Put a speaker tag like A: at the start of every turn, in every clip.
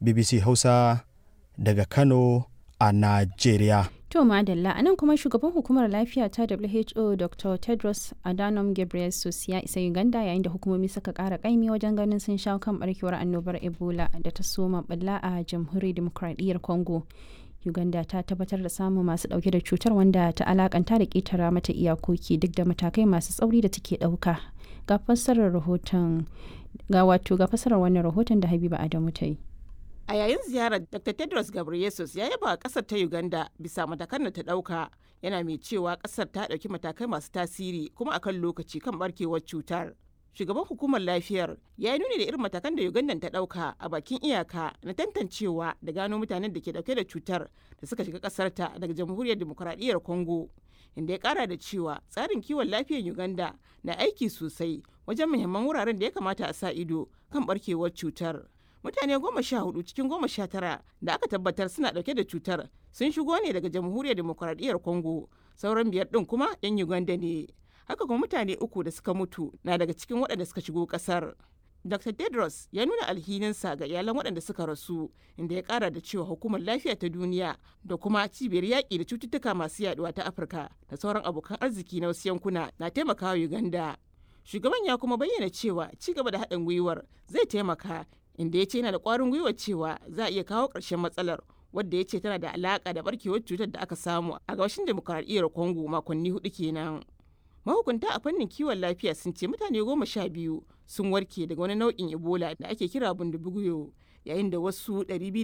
A: BBC Hausa daga Kano a Najeriya.
B: To madalla a nan kuma shugaban hukumar lafiya ta WHO Dr. Tedros Adhanom Ghebreyesus ya isa Uganda yayin da hukumomi suka kara kaimi wajen ganin sun shawo kan barkewar annobar Ebola da ta soma balla a jamhuriyar demokradiyyar Congo. Uganda ta tabbatar da samun masu dauke da cutar wanda ta alakanta da ketara mata iyakoki duk da matakai masu tsauri da take dauka. Ga fassarar rahoton ga wato ga fassarar wannan rahoton da Habiba Adamu ta yi.
C: A yayin ziyarar Dr. Tedros Ghebreyesus ya yaba a kasar ta Uganda bisa matakan da ta dauka yana mai cewa kasar ta dauki matakai masu tasiri kuma akan lokaci kan barkewar cutar. Shugaban hukumar lafiyar ya yi nuni da irin matakan da Uganda ta dauka a bakin iyaka na tantancewa da gano mutanen da ke dauke da cutar da suka shiga kasar ta daga jamhuriyar demokuraɗiyyar Congo. Inda ya kara da cewa tsarin kiwon lafiyar Uganda na aiki sosai wajen muhimman wuraren da ya kamata a sa ido kan barkewar cutar. mutane goma sha hudu cikin goma sha tara da aka tabbatar suna dauke da cutar sun shigo ne daga jamhuriyar demokuraɗiyyar congo sauran biyar din kuma yan uganda ne haka kuma mutane uku da suka mutu na daga cikin waɗanda suka shigo ƙasar dr tedros ya nuna alhininsa ga iyalan waɗanda suka rasu inda ya ƙara da cewa hukumar lafiya ta duniya da kuma cibiyar yaƙi da cututtuka masu yaduwa ta afirka da sauran abokan arziki na wasu yankuna na taimakawa uganda shugaban ya kuma bayyana cewa ci gaba da haɗin gwiwar zai taimaka inda ya ce yana da ƙwarin gwiwa cewa za a iya kawo ƙarshen matsalar wadda ya ce tana da alaƙa da barkewar cutar da aka samu a gabashin demokuraɗiyyar congo makonni hudu kenan mahukunta a fannin kiwon lafiya sun ce mutane goma sha biyu sun warke daga wani nau'in ebola da ake kira bundubuguyo yayin da wasu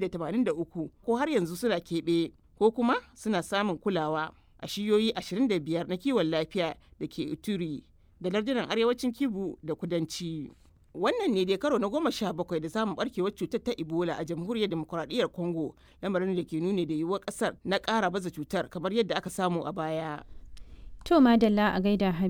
C: 283 ko har yanzu suna keɓe ko kuma suna samun kulawa a shiyoyi 25 na kiwon lafiya da ke ituri da lardunan arewacin kibu da kudanci wannan ne dai karo na goma sha bakwai da samun barkewar cutar ta ebola a jamhuriyar demokuraɗiyyar congo lamarin da ke nuni da yiwuwar ƙasar na ƙara baza cutar kamar yadda aka samu a baya
B: To madalla a gaida